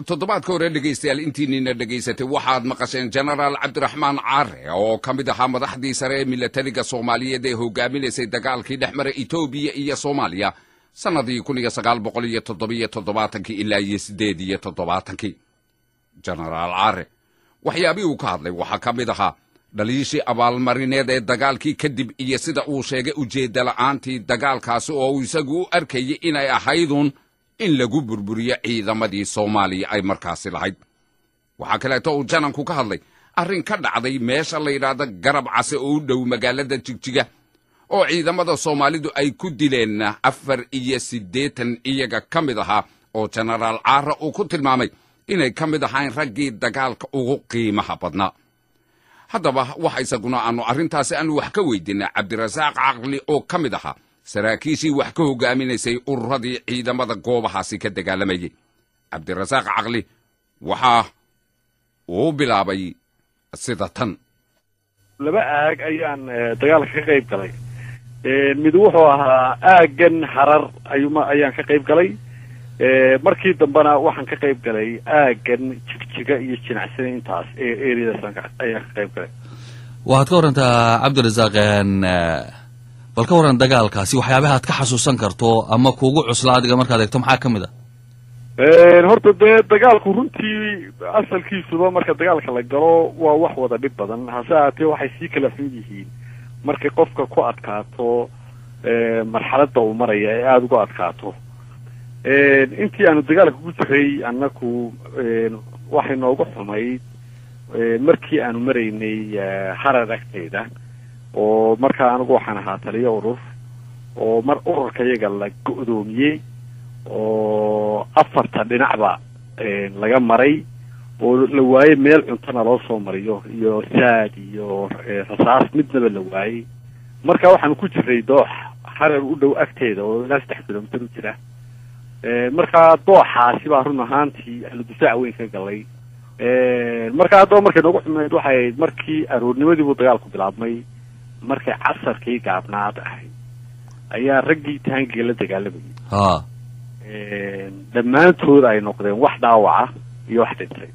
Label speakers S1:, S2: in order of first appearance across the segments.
S1: toddobaadka hore dhegaystayaal intiinina dhegaysatay waxaad maqasheen jenaraal cabdiraxmaan caare oo ka mid ahaa madaxdii sare ee milatariga soomaaliyeed ee hogaaminaysay dagaalkii dhex mara etoobiya iyo soomaaliya sannadii kun iyo sagaal boqol iyo toddobiyo toddobaatankii ilaa iyo siddeed iyo toddobaatankii jenaraal caare waxyaabihii uu ka hadlay waxaa ka mid ahaa dhaliishii abaalmarineed ee dagaalkii kadib iyo sida uu sheegay ujeedda la'aantii dagaalkaasi oo uu isagu u arkayay inay ahaydun in lagu burburiyo ciidamadii soomaaliya ay markaasi lahayd waxaa kaleeto uu jananku ka hadlay arrin ka dhacday meesha la yidhaahda garab case oo u dhow magaalada jigjiga oo ciidamada soomaalidu ay ku dileen afar iyo siddeetan iyaga ka mid ahaa oo jenaraal caara uu ku tilmaamay inay ka mid ahayn raggii dagaalka ugu qiimaha badnaa haddaba waxa isaguna aanu arrintaasi aanu wax ka weydiinay cabdirasaaq caqli oo ka mid ahaa saraakiishii wax ka hogaaminaysay ururadii ciidamada goobahaasi ka dagaalamayay cabdirasaaq caqli waxaa uu bilaabay sida tan
S2: laba aag ayaan dagaalka ka qayb galay mid wuxuu ahaa aaggan harar ayuma ayaan ka qayb galay markii dambena waxaan ka qayb galay aaggan jigjiga iyo jinacsada intaas ee ereadaas ayaan ka qayb galay
S3: waxaad ka warantaa cabdirasaaq bal ka warran dagaalkaasi waxyaabaha ad ka xasuusan karto ama kuugu cusla adiga markaad eegto maxaa ka mid a
S2: horta dee dagaalku runtii asalkiisuba marka dagaalka la galo waa wax wada dhib badan hase ahaatee waxay sii kala xun yihiin markay qofka ku adkaato marxaladda uu maraya ee aada uga adkaato intii aanu dagaalka ku jiray annaku waxay noogu xumayd markii aanu maraynay harar agteyda oo markaa anigu waxaan ahaa taliyo urur oo mar ururka iyaga la go-doomiyey oo afarta dhinacba laga maray oo la waayey meel cuntona loo soo mariyo iyo saad iyo rasaas midnaba la waayey marka waxaanu ku jiray doox harar u dhow agteeda oo ilaa saddex kilomitir u jira markaa dooxaasi baa run ahaantii aanu difaac weyn ka galay marka haddaba markay noogu xumeyd waxay ahayd markii aroornimadii buu dagaalku bilaabmay markay casarkii gaabnaad ahayd ayaa raggii taangiga la dagaalamayay
S3: ha
S2: dhammaantood ay noqdeen wax dhaawaca iyo wax dhintay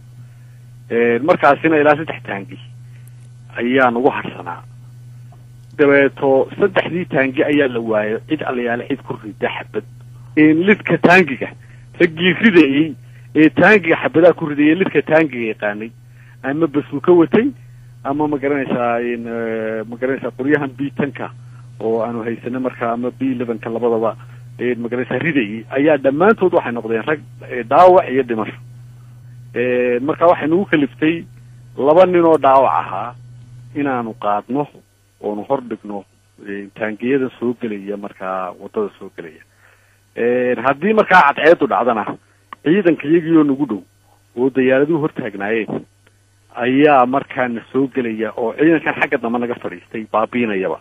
S2: markaasina ilaa saddex taangi ayaa nagu harsanaa dabeeto saddexdii taangi ayaa la waayo cid allayaale cid ku rida xabad lidka taangiga raggii ridayey ee taangiga xabadaha ku ridayay lidka taangiga yaqaanay ama basuu ka watay ama ma garanaysaa ma garanaysaa qoryahan b tanka oo aanu haysano markaa ama b elevenka labadaba ma garanaysaa ridayay ayaa dhammaantood waxay noqdeen rag dhaawac iyo dhimasho marka waxay nagu kaliftay laba nin oo dhaawac ahaa inaanu qaadno oonu hor dhigno taangiyada soo gelaya markaa wadada soo gelaya haddii markaa cadceedu dhacdana ciidanka iyagiioo nagu dhow oo dayaaraduhu hortaagnaayeen ayaa markaana soo gelaya oo ciidankan xagga dambe naga fadhiistay baabiinayaba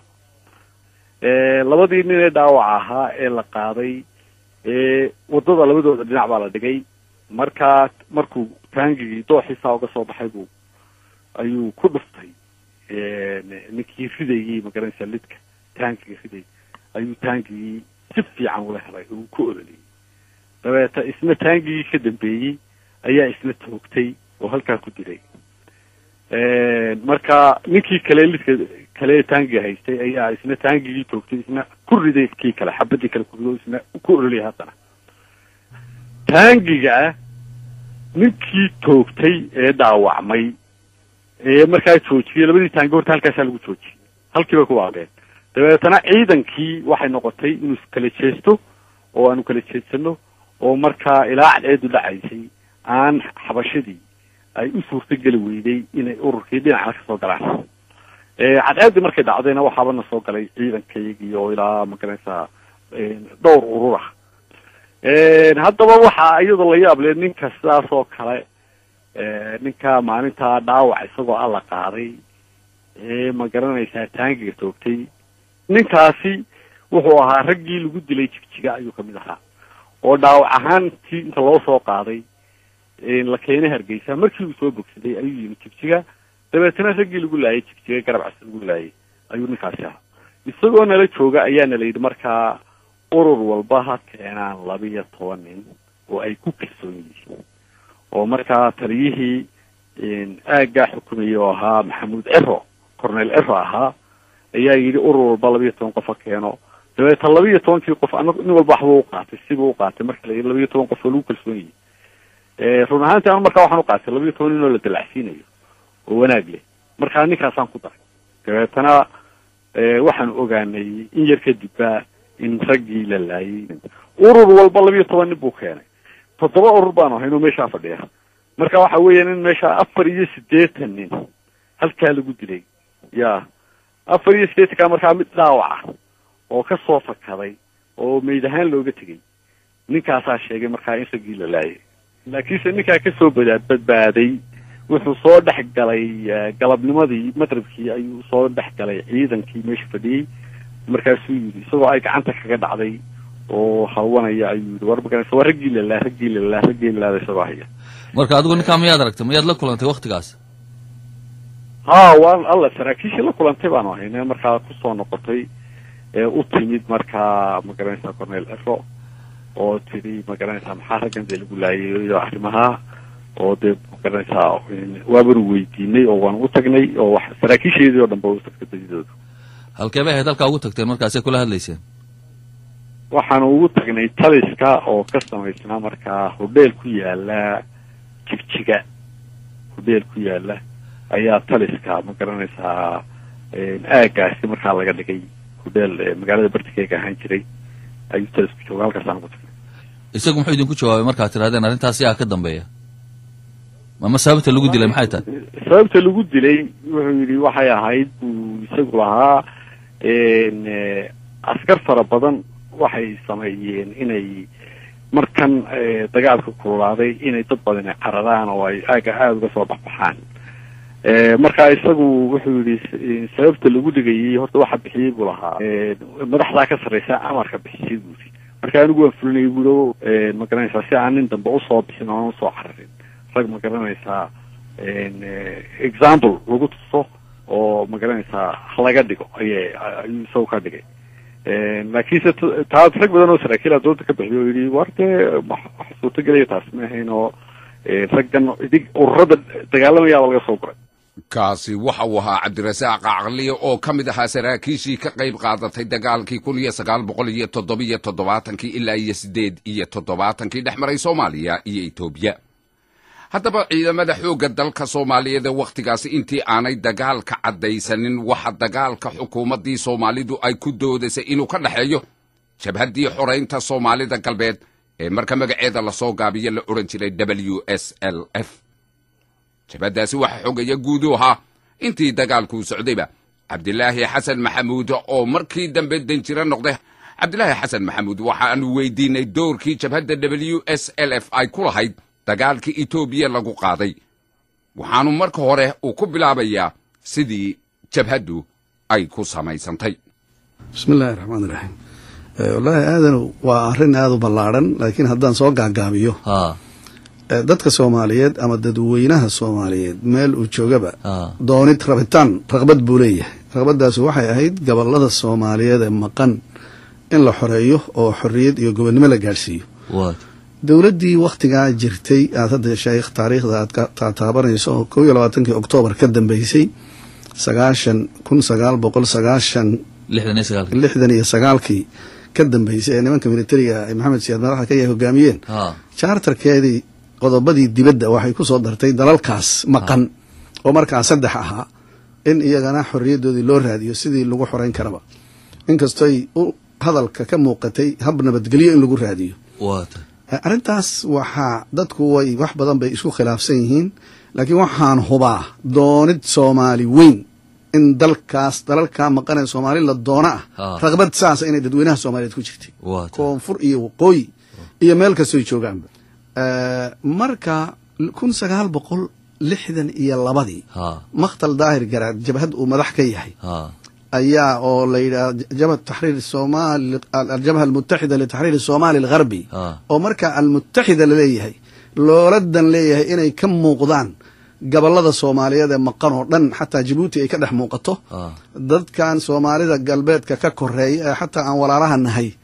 S2: labadii nin ee dhaawaca ahaa ee la qaaday wadada labadooda dhinac baa la dhigay markaa markuu taangigii dooxiisaa uga soo baxay buu ayuu ku dhuftay ninkii ridayey magaranaysaa lidka taangiga riday ayuu taangigii si fiican ula helay uu ku ololiyey dabeeta isna taangigii ka dambeeyey ayaa isna toogtay oo halkaa ku dilay marka ninkii kale lidka kale taangiga haystay ayaa isna taangigii toogtay isna ku riday kii kale xabadii kale ku rido isna ku ololiyay haddana taangiga ninkii toogtay ee dhaawacmay ee markaa joojiyey labadii taangi horta halkaasaa lagu joojiyey halkii bay ku waaqeen dabeetana ciidankii waxay noqotay inuu kala jeesto oo aanu kala jeedsano oo markaa ilaa cadceedu dhacaysay aan xabashadii ay u suurtogeli weyday inay ururkii dhinacna kasoo galaan cadceeddii markay dhacdayna waxaabana soo galay ciidankayagii oo ilaa magaranaysaa dhowr urur ah haddaba waxaa iyadoo la yaable ninka sidaas oo kale ninka maalintaa dhaawac isagoo alla qaaday ee ma garanaysaa taangiga toogtay ninkaasi wuxuu ahaa raggii lagu dilay jigjiga ayuu kamid ahaa oo dhaawac ahaantii inta loo soo qaaday la keenay hargeysa markii uu soo bogsaday ayuu yimi jigjiga dabeetana raggii lagu laayay jigjiga garab cas lagu laayay ayuu ninkaasi ahaa isagoo nala jooga ayaa nala yidhi markaa urur walba ha keenaan labiyo toban nin oo ay ku kalsoon yihiin oo markaa taliyihii aaggaa xukumayay oo ahaa maxamuud cero cornel cero ahaa ayaa yidhi urur walba labiiyo toban qof ha keeno dabeeta labiiyo tobankii qof ana nin walba waxba u qaatay sibuu u qaatay marka la yidhi labiiyo toban qof oo lagu kalsoon yahay run ahaantii anu markaa waxaan u qaatay labiiyo toban nin oo la dalacsiinayo oo wanaag leh markaa ninkaasaan ku daray dabeetana waxaan ogaanay in yar kadibba in raggii la laayay urur walba labiiyo toban nin buu keenay toddoba urur baanu ahayn oo meeshaa fadhiya marka waxa weeyaan in meesha afar iyo siddeetan nin halkaa lagu dilay ya afar iyo siddeetankaa markaa mid dhaawaca oo ka soo fakaday oo meyd ahaan looga tegay ninkaasaa sheegay markaa in raggii la laayay laakiinse ninkaa kasoo bada badbaaday wuxuu soo dhex galay galabnimadii maqribkii ayuu soo dhex galay ciidankii meesha fadhiyey markaasuu yidhi isagoo ay gacanta kaga dhacday oo hawanaya ayuu yidhi war maganaysa waa raggii lalaa raggii lalaa raggii lalaada isagoo haya
S3: marka adigu ninkaa miyaad aragtay miyaad la kulantay waktigaas
S2: ha waan alla saraakiishii la kulantay baanu ahayne markaa kusoo noqotay u timid markaa magaranaysaa cornel cero oo tidhi magaranaysaa maxaa raggan dee lagu laayay iyo arrimaha oo dee magaranaysaa waabanu weydiinay oo waan u tagnay oo wax saraakiisheedii oo dhan ba u tagtay badidoodu
S3: halkee bay ahayd halkaa ugu tagteen markaasay kula hadlayseen
S2: waxaanu ugu tagnay taliska oo ka samaysnaa markaa hodheel ku yaala jigjiga hodheel ku yaala ayaa taliska ma garanaysaa aagaasi markaa laga dhigay hodheel magaalada bartikeega ahaan jiray ayuu talisku jooga halkaasaan ugu tagnay
S3: isagu muxuu idinku jawaabay markaad tidhahdeen arrintaas yaa ka dambeeya ama sababta lagu dilay maxay tahay
S2: sababta lagu dilay wuxuu yidhi waxay ahayd buu isagu lahaa askar fara badan waxay sameeyeen inay markan dagaalka kululaaday inay dad badani cararaan oo ay aaga aada uga soo baxbaxaan marka isagu wuxuu yihi sababta lagu dhigayay horta waxa bixiyey buu lahaa madaxdaa ka sarreysa amarka bixisay buu yidhi marka anigu waan fulinayay buulo ma garanaysaa si aan nin dambe usoo bixin oona usoo cararin rag ma garanaysaa example lagu tuso oo ma garanaysaa halaga dhigo ayay ayuu isagu ka dhigay laakiinse taas rag badan oo saraakiila dowladda ka bixiyo o yidhi war dee wax suurtagelaya taas ma ahayn oo raggan idig ururada dagaalamayaaba laga soo guray
S1: kaasi waxa uu ahaa cabdirasaaq caqliye oo ka mid ahaa saraakiishii ka qayb qaadatay dagaalkii kun iyo sagaal boqol iyo toddobiyo toddobaatankii ilaa iyo siddeed iyo toddobaatankii dhex maray soomaaliya iyo etoobiya haddaba ciidamada xoogga dalka soomaaliyeed ee wakhtigaasi intii aanay dagaalka caddaysanin waxa dagaalka xukuumaddii soomaalidu ay ku doodaysay inuu ka dhexeeyo jabhaddii xoraynta soomaalida galbeed ee marka magaceeda lasoo gaabiyo la odhan jiray w s l f jabhaddaasi waxaa xogaya guuduu ahaa intii dagaalkuu socdayba cabdilaahi xasan maxamuud oo markii dambe danjiro noqday cabdilaahi xasan maxamuud waxaanu weydiinay doorkii jabhadda w s l f ay ku lahayd dagaalkii etoobiya lagu qaaday waxaanu marka hore uu ku bilaabayaa sidii jabhaddu ay ku samaysantay
S4: bismi illaahi raxmaan iraxiim wallaahi aadan waa arrin aada u ballaadhan laakiin haddaan soo gaagaabiyo
S3: ha
S4: dadka soomaaliyeed ama dadweynaha soomaaliyeed meel uu joogaba
S3: ha
S4: doonid rabitaan raqbad buu leeyahay raqbaddaasi waxay ahayd gobollada soomaaliyeed ee maqan in la xoreeyo oo xorriyad iyo gobonnimo la gaadhsiiyo
S3: waad
S4: dowladdii wakhtigaa jirtay aad hadda sheekh taariikhda aad ka taataabanayso oo kow iyo labaatankii oktoobar ka dambeysay sagaashan kun sagaal boqol sagaashan
S3: lixdan iyo sagaalka
S4: lixdan iyo sagaalkii ka dambeysay ee nimanka militariga ay maxamed siyaad madaxda ka yahay hogaamiyeen
S3: ha
S4: jaartarkeedii qodobadii dibadda waxay ku soo dartay dalalkaas maqan oo markaa saddex ahaa in iyagana xorriyaddoodii loo raadiyo sidii lagu xoreyn karaba inkastoy u hadalka ka muuqatay hab nabadgelyo in lagu raadiyo
S3: waad
S4: arrintaas waxaa dadku way wax badan bay isku khilaafsan yihiin laakiin waxaan hubaa doonid soomaali weyn in dalkaas dalalkaa maqanee soomaali la doona ah
S3: Ah.
S4: raqbad saasa inay dadweynaha soomaaliyeed ku jirtay
S3: waad
S4: koonfur iyo waqooyi iyo meel kastoy joogaanba Eh, marka kun sagaal boqol lixdan iyo labadii
S3: ha
S4: makhtal daahir garaad jabhad uu madax ka yahay
S3: ha
S4: ayaa oo la yidhaha jabhat taxriir somaali aljabha almutaxida litaxriir somaali algharbi
S3: ha
S4: oo marka almutaxida laleeyahay looladan leeyahay inay ka muuqdaan gobollada soomaaliyeed ee maqan oo dhan xataa jabuuti ay ka dhex muuqato
S3: ha
S4: dadkan soomaalida galbeedka ka koreeya ee xataa aan walaalaha nahay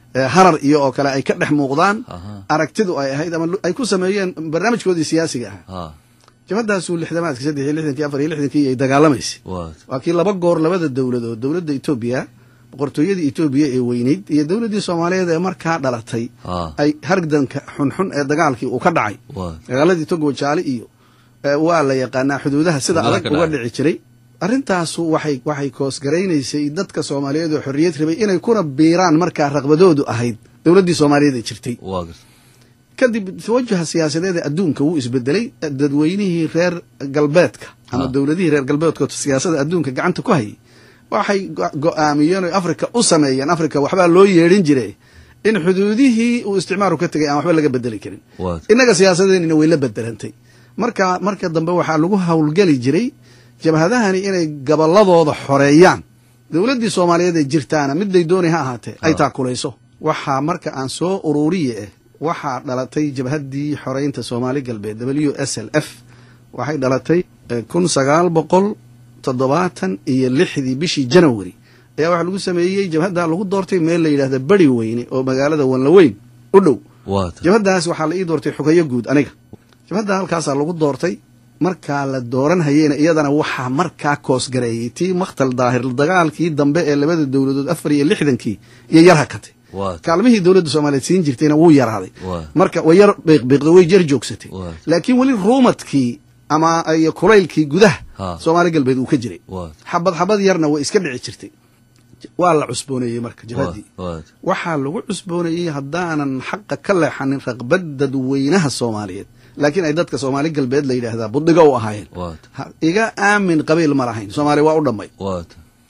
S4: harar iyo oo kale ay ka dhex muuqdaan
S3: Aha.
S4: aragtidu ay ahayd ama lu- ay ku sameeyeen barnaamijkoodii siyaasiga ahaa
S3: ha
S4: jabhadaasuu lixdamaadkii saddex iyo lixdankii afar iyo lixdankii ay dagaalamaysay
S3: waa
S4: waa kii laba goor labada dowladood dowladda etoobiya boqortooyadii etoobiya ee weyneyd iyo dowladdii soomaaliyeed ee markaa dhalatay
S3: ha
S4: ay hardanka xunxun ee dagaalkii uu ka dhacay
S3: waa
S4: dagaaladii togo jaale iyo eh, waa la yaqaanaa xuduudaha sida
S3: Xuduudaha
S4: adag
S3: ka
S4: uga
S3: dhacay.
S4: dhici jiray arrintaasu waxay waxay koosgaraynaysay dadka soomaaliyeed oo xorriyad rabay inay kuna biiraan markaa raqbadoodu ahayd dowladdii soomaaliyeed ee jirtay
S3: waa garta
S4: kadib tawajuha siyaasadeed ee adduunka wuu isbedelay dadweynihii reer galbeedka ama
S3: Ah.
S4: dowladihii reer galbeedka oo siyaasada adduunka gacanta ku hayay waxay go- go-aamiyeen oo afrika u sameeyeen afrika waxbaa loo yeedhin jiray in xuduudihii uu isticmaaru ka tegay aan waxba laga bedeli karin
S3: waa
S4: innaga siyaasadeenina way la bedelantay marka marka dambe waxaa lagu howlgeli jiray jabhadahani inay gabolladooda xoreeyaan dowladdii soomaaliyeed ee jirtaana miday doonay ha ahaatee ay
S3: Ah.
S4: taakulayso waxaa marka aan soo ururiye eh waxaa dhalatay jabhaddii xoreynta soomaali galbeed w s l f waxay dhalatay kun sagaal boqol toddobaatan iyo lixdii bishii janawari ayaa waxaa lagu sameeyey jabhaddaa lagu doortay meel la yidhahda beri weyne oo magaalada wanlaweyn u dhow
S3: waa
S4: jabhaddaas waxaa la ii doortay xugayo guud aniga jabhadda halkaasaa lagu doortay markaa la dooran hayeyna iyadana waxaa markaa koosgareeyey tii makhtal daahir dagaalkii dambe ee labada dowladood afar iyo lixdankii iyo yar hakatay
S3: waa
S4: kaalmihii dowladda soomaaliyeed siin jirtayna wuu yaraaday
S3: waa
S4: marka way yar biiqbiiqday way jar joogsatay
S3: waa
S4: laakiin weli ruumadkii ama iyo kulaylkii gudaha
S3: Ha.
S4: soomaali galbeed uu ka jiray
S3: waa
S4: xabad xabad yarna way iska dhici jirtay waa la cusbooneeyey marka jabhaddii
S3: waa
S4: waxaa lagu cusbooneeyey haddaanan xaqa ka leexanin raqbad dadweynaha soomaaliyeed laakiin ay dadka soomaali galbeed la yidhaahdaa buddigo u ahaayeen
S3: waa
S4: Ha- iga aamin qabiil ma lahayn soomaaliya waa u dhammay
S3: waa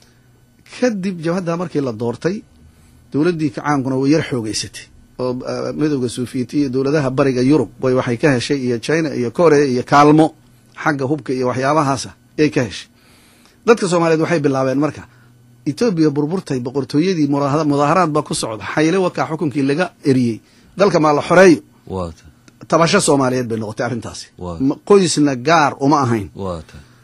S4: kadib jabhaddaa markii la doortay dowladdii kacaankuna way yar xoogeysatay oo ah, midowda suufiyeti iyo dowladaha bariga yurub way waxay ka heshay iyo china iyo korea iyo kaalmo xagga hubka iyo waxyaabahaasa yay ka heshay dadka soomaaliyeed waxay bilaabeen marka etoobiya burburtay boqortooyadii muraahada- mudaaharaad baa ku socda xayle wakaa xukunkii laga eriyey dalka maa la xoreeyo
S3: waa
S4: tabasho soomaaliyeed bay noqotay arrintaasi
S3: Waa.
S4: Ma- qoysna gaar uma ahayn
S3: waa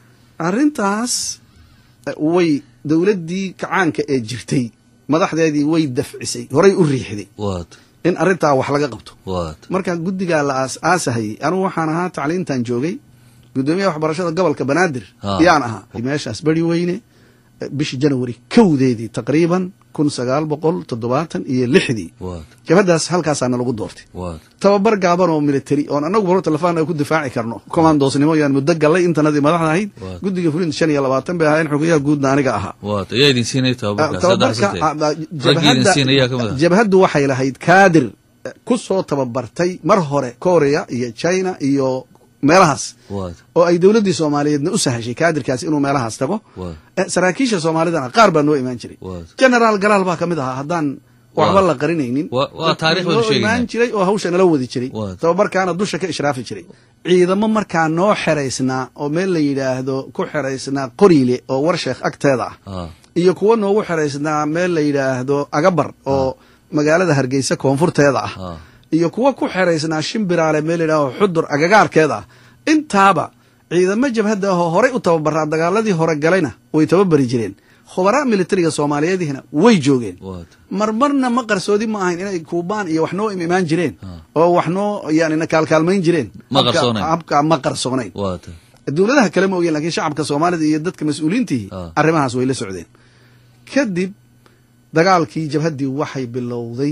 S4: arrintaas eh, way dowladdii kacaanka ee jirtay madaxdeedii way dafcisay horay u riixday
S3: waa
S4: in arrintaa wax laga qabto
S3: waa
S4: marka guddigaa la aas aasahayey anugu waxaan ahaa tacliintan joogay guddoomiyaha waxbarashada gobolka banaadir
S3: Ah.
S4: yaan ahaa meeshaas beri weyne eh, bishii janawari kowdeedii taqriiban kun sagaal boqol toddobaatan iyo lixdii
S3: waa
S4: jabhaddaas halkaasaana lagu doortay
S3: waa
S4: tababar gaaban oo military oon annagu baro telefaan ay ku difaaci karno commandoosnimo yaan muddo gallay intanadii madaxda ahayd
S3: Waa.
S4: guddiga fulinta shan iyo labaatan bay ahaayeen xogayaha guudna aniga ahaa
S3: waa ayaa idin siinaya tababarkaas hadda
S4: tababarka
S3: xasantay raggii idin siinaya ka mid ah
S4: jabhaddu waxay lahayd kaadir eh, ku soo tababartay mar hore korea iyo china iyo meelahaas
S3: waa
S4: oo ay dowladdii soomaaliyeedna u sahashay kaadirkaasi inuu meelahaas tago
S3: waa
S4: Eh, saraakiisha soomaalidana qaar baa noo imaan jiray
S3: waa
S4: generaal galaal baa ka mid ahaa haddaan waxba
S3: Waa.
S4: la qarinaynin
S3: Waa- waa taariikh baynu
S4: noo
S3: sheegaynaa.
S4: imaan jiray oo hawsha nala wadi jiray
S3: Waa.
S4: tababarkaana dusha ka ishraafi jiray ciidamo markaa noo xeraysnaa oo meel la yidhaahdo ku xeraysnaa qoriile oo warsheekh agteeda ah
S3: ah
S4: iyo kuwo noogu xeraysnaa meel la yidhaahdo agabar oo magaalada hargeysa koonfurteeda ah
S3: ah
S4: iyo kuwo ku xeraysnaa shimbiraale meel la yidhahdo xudur agagaarkeeda ah intaaba ciidamo jabhadda ahoo horay u tababaraa dagaaladii hore galayna way tababari jireen khubaraa militariga soomaaliyeedihina way joogeen
S3: waa
S4: marmarna ma qarsoodi ma ahayn inay kuubaan iyo wax noo im imaan jireen
S3: Ah.
S4: oo wax noo yani na kaalkaalmayn jireen
S3: Ma
S4: Habka-
S3: qarsoonayn.
S4: habka ma qarsoonayn
S3: waa
S4: dowladaha kale ma ogeen lakiin shacabka soomaalida iyo dadka mas-uuliyiintihi
S3: Ah.
S4: arrimahaas way la socdeen kadib dagaalkii jabhaddii waxay bilowday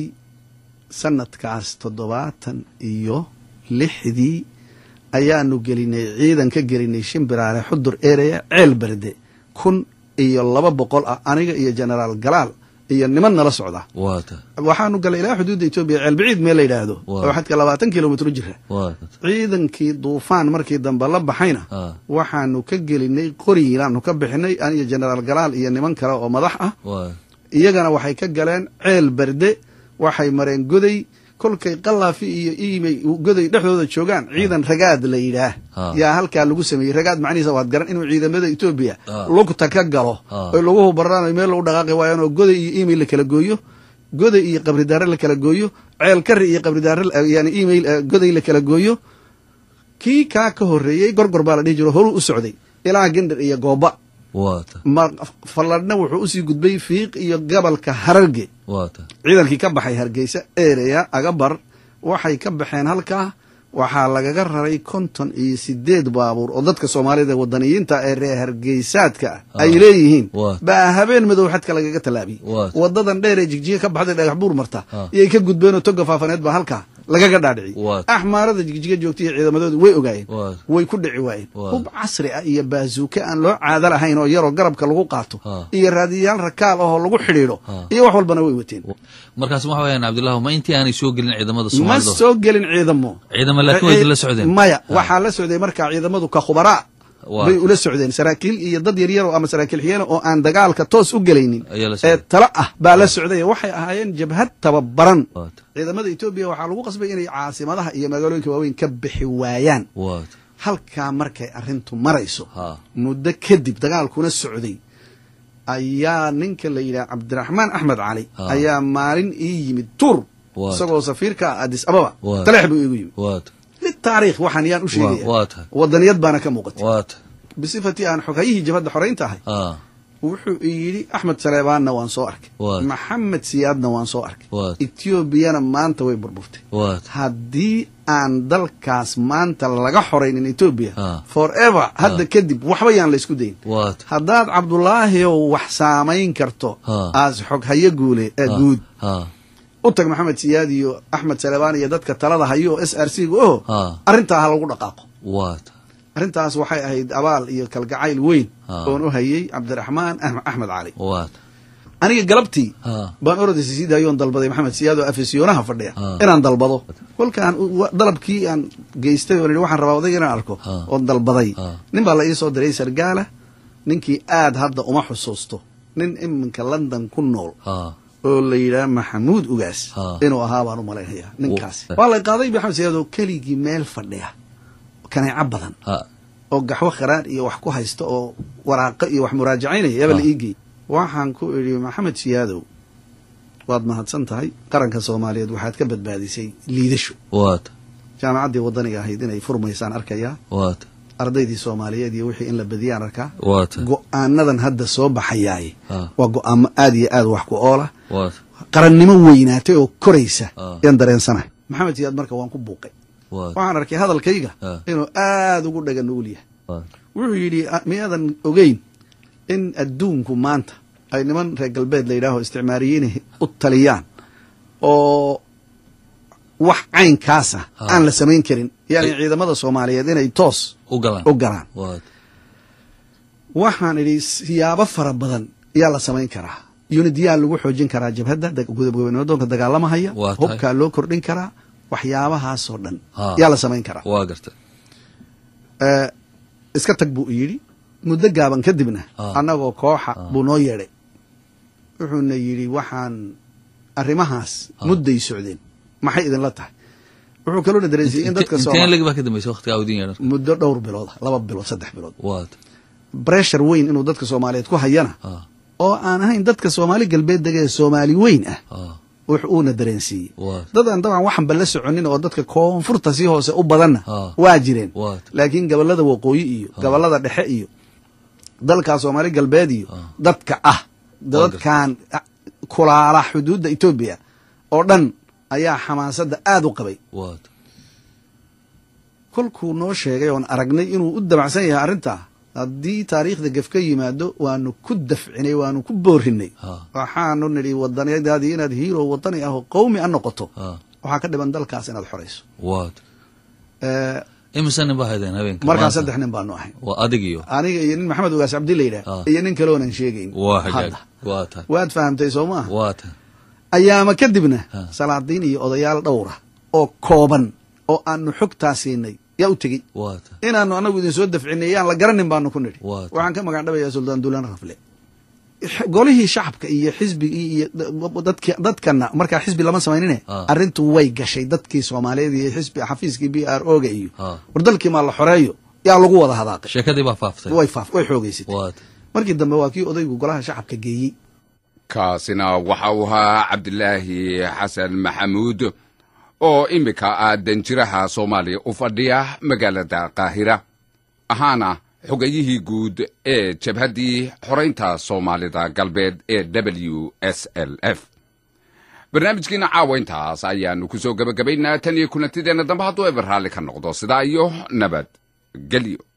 S4: sanadkaas toddobaatan iyo lixdii ayaanu gelinay ciidan ka gelinay shimbiraale xudur ereya ceel berde kun iyo laba boqol ah aniga iyo generaal galaal iyo niman nala socda
S3: waa
S4: waxaanu galay ilaa xuduudda etoobiya ceel biciid meel la yidhaahdo
S3: Waa.
S4: oo xadka labaatan kilomitr jira
S3: waa
S4: ciidankii duufaan markii dambe la baxayna
S3: ah
S4: waxaanu ka gelinay qoriilaanu ka bixinay aniyo generaal galaal iyo niman kale oo madax ah
S3: waa
S4: iyagana waxay ka galeen ceel berde waxay mareen goday kolkay qalaafi iyo iimay goday dhexdooda joogaan ciidan ragaad la yidhaah
S3: Ah.
S4: yaa halkaa lagu sameeyey ragaad macnihiisa waad garan inuu ciidamada etoobiya
S3: Ah.
S4: lugta ka galo
S3: Ah.
S4: oy laguhu baraan meel lagu dhaqaaqi waayaan oo goday iyo iimayl la kala gooyo goday iyo qabridaare la kala gooyo ceel kari iyo qabridaare la- yani iimayl eh, goday la kala gooyo kii kaa ka horreeyey gorgor baa la dhihi jiro horuu u socday ilaa gendher iyo gooba
S3: waata
S4: ma falladhna wuxuu usii gudbay fiiq iyo gobolka hararge
S3: waata
S4: ciidankii ka baxay hargeysa ereya agabar waxay ka baxeen halkaa waxaa lagaga raray konton iyo sideed baabuur oo dadka soomaalida wadaniyiinta ee reer hargeysaadka ah ay leeyihiin
S3: Waa.
S4: baa habeen madow xadka lagaga tallaabiyey
S3: Waa.
S4: wadadan dheer ee jigjiga ka baxday dhagax buur marta
S3: Ah.
S4: iyay ka gudbeen oo toga faafaneed baa halkaa lagaga dhaadhiciyey
S3: Waa.
S4: axmaarada jigjiga joogtay iyo ciidamadoodu way ogaayeen
S3: Waa.
S4: way ku dhici waayeen
S3: Waa.
S4: hub casri ah iyo baazuuke aan loo caado lahayn oo yaroo garabka lagu qaato
S3: Ah.
S4: iyo raadiyayaal rakaal ahoo lagu xidhiidho
S3: Ah.
S4: iyo wax walbana way wateen
S3: markaas waxa weyaan cabdillahu ma intii aanay soo gelin ciidamada
S4: ma
S3: soomaalida
S4: soo gelin ciidamo
S3: ciidamo laakiin way la socdeen
S4: maya waxaa la socday markaa ciidamadu ka khubaraa
S3: Waa.
S4: bay ula socdeen saraakiil iyo dad yaryaro ama saraakiil xigeen oo aan dagaalka toos u gelaynin
S3: Ayaa la
S4: ee
S3: socday.
S4: talo ah baa la socday waxay ahaayeen jabhad tababaran
S3: waata
S4: ciidamada etoobiya waxaa lagu qasbay inay caasimadaha iyo magaalooyinka waaweyn ka bixi waayaan
S3: waata
S4: halkaa markay arrintu marayso
S3: ha
S4: muddo kadib dagaalkuna socday ayaa ninka la yidhaha cabdiraxmaan axmed cali
S3: Ah.
S4: ayaa maalin ii yimid tur
S3: Waa.
S4: isagoo safiirka ah addis ababa
S3: Waa.
S4: taleex buu iigu yimid
S3: waata
S4: litaariikh waxaan yaan u
S3: waa
S4: sheegaya
S3: waa tahay
S4: wadaniyad baana ka muuqatay
S3: waata
S4: bisifatii aan xogayihii jabhadda xoraynta ahay
S3: ha
S4: wuxuu yidhi axmed saleebaanna waan soo arkay
S3: Waa.
S4: maxamed siyaadna waan soo arkay
S3: Waa.
S4: etoobiyana maanta way burburtay
S3: waata
S4: haddii aan dalkaas maanta laga xoraynin etoobiya
S3: Ah.
S4: forever hadda kadib waxba yaan la isku dayin
S3: waata
S4: haddaad cabdulaahiow wax saamayn karto
S3: Ah.
S4: aas xog hayo guule ee
S3: ha
S4: guud
S3: ha
S4: u tag maxamed siyaad iyo axmed salebaan iyo dadka talada hayo oo s r c ga oho
S3: Ah.
S4: arrintaa ha lagu dhaqaaqo
S3: waata
S4: arrintaas waxay ahayd abaal iyo kalgacayl weyn
S3: Ah.
S4: oon u hayay cabdiraxmaan Ahm- axmed cali
S3: waata
S4: aniga galabtii
S3: ha
S4: baan orodaysa sii daayoon dalbaday maxamed siyaad oo afisiyoonaha fadhiya
S3: Ah.
S4: inaan dalbado kolkaan u- wa- dalabkii aan geystay oo la yidhi waxaan rabaa odayga inaan arko
S3: Ah.
S4: oon dalbaday
S3: Ah.
S4: nin baa la ii soo diray sargaala ninkii aad hadda uma xusuusto nin iminka london ku nool
S3: ha
S4: oo la yidhaha maxamuud ugaas
S3: Ah.
S4: inuu ahaa baan u malaynayaa ninkaasi
S3: Wo-
S4: waa la qaaday maxamed siyaad oo keligii meel fadhiya kaneeco badan
S3: ha
S4: oo gaxwo kharaar iyo wax ku haysta oo waraaqo iyo wax muraajacaynaya yaba la
S3: Ah.
S4: ii geey waxaan ku idhi maxamed siyaadow waad mahadsan tahay qaranka soomaaliyeed waxaad ka badbaadisay liidasho
S3: waata
S4: jaamacaddii waddaniga ahayd inay furmaysaan arkayaa
S3: waata
S4: ardaydii soomaaliyeed iyo wixii in la badiyaan arkaa
S3: waata
S4: go-aanadan hadda soo baxayaaye
S3: Ah.
S4: waa go-aamo aad iyo aad wax ku oola
S3: waata
S4: qarannimo weynaatay oo koraysa
S3: Ah.
S4: yaan dareensanahay maxamed siyaad marka waan ku buuqay
S3: waata
S4: waxaan arkay hadalkayga
S3: Ah.
S4: inuu aad ugu dhaga nugul yahay
S3: waata
S4: wuxuu yidhi "A- miyaadan ogeyn in adduunku maanta ay niman reer galbeed la yidhaaho isticmaariyiin u taliyaan oo wax caynkaasa
S3: Ah.
S4: aan la samayn karin yani
S3: Ay-
S4: ciidamada soomaaliyeed inay toos
S3: u galaan
S4: u galaan
S3: waata
S4: waxaan idhi siyaabo fara badan yaa la samayn karaa unidyaa lagu xoojin karaa jabhadda da- gudobgoboleedoonka dagaalamahaya
S3: Waa tahay.
S4: hubkaa loo kordhin karaa waxyaabahaasoo dhan
S3: Ah.
S4: yaa la samayn karaa
S3: waa garta
S4: Eh, iska tag buu yidhi muddo gaaban kadibna
S3: Ah.
S4: annagoo kooxa buu noo yeedhay wuxuuna yidhi waxaan arrimahaas
S3: Ah.
S4: mudday socdeen maxay idinla tahay wuxuu kaloona dareensiyey in dadka
S3: inteen
S4: Soomaali
S3: lagi baa ka dambaysa waqtigaa udin yeedhan
S4: muddo dhowr bilood ah, laba bilood saddex bilood
S3: waata
S4: breshar weyn inuu dadka soomaaliyeed ku hayana
S3: ha
S4: oo aan ahayn dadka soomaali galbeed dega ee soomaali weyn ah
S3: ha
S4: wux uuna dareensiiyey
S3: waata
S4: dad aan dabcan waxanba la soconin oo dadka koonfurta sii hoose u badanna
S3: Ah.
S4: waa jireen
S3: waata
S4: laakiin gobollada waqooyi iyo gobollada dhexe iyo dalka soomaali galbeed iyo
S3: Ah.
S4: dadka ah dadkan ah, kulaala xuduudda etoobiya oo dhan ayaa xamaasadda aad u qabay
S3: waata
S4: kolkuu noo sheegay oon aragnay inuu u dabacsan yahay arrintaa haddii taariikhda gef ka yimaado waanu ku dafcinay waanu ku boorinay
S3: ha
S4: waxaanu nidhi wadaniyadaadii inaad hiiro wadani ah oo qowmi a noqoto
S3: ha
S4: waxaa ka dhiban dalkaas inaad xorayso
S3: waata
S4: Eh,
S3: imise nin baa haydeen habeenka
S4: markaa
S3: maanta?
S4: saddex nin baanu ahay
S3: waa adig iyo
S4: aniga iyo nin maxamed ugaas cabdi la yidhaah
S3: Ah.
S4: iyo nin kale oonan sheegayn
S3: waa hagaag
S4: hadda
S3: waata
S4: waad fahamtay soo maaha
S3: waata
S4: ayaama kadibna
S3: Ah.
S4: salaadiin iyo odayaal dhowra oo kooban oo aanu xogtaa siinay yaa u tegey
S3: waata
S4: inaanu anagu idin soo dafcinay yaan la garanin baanu ku nidhi
S3: Waa tahay.
S4: waxaan ka magan dhabayaa suldaan duulaan rafle golihii shacabka iyo xisbigii iyo dadki dadkana markaa xisbi lama samaynine
S3: Ah.
S4: arrintu way gashay dadkii soomaaliyeed iyo xisbi xafiiskii b r o ga iyo
S3: Ah.
S4: war dalkii maa la xoreeyo yaa lagu wada hadaaqay
S3: sheekadii baa faaftay
S4: way faaf way xoogaysatay
S3: waata
S4: markii dambe waa kii odaygu golaha shacabka geeyey
S1: kaasina waxa uu ahaa cabdilaahi xasan maxamuud oo iminka ah danjiraha soomaaliya u fadhiya magaalada qaahira ahaana xogayihii guud ee jabhaddii xoraynta soomaalida galbeed ee w s l f barnaamijkiina caawa intaas ayaanu ku soo gebagabaynaa tan iyo kulantideenna dambe hadduu eber raalli ka noqdo sidaa iyo nabad gelyo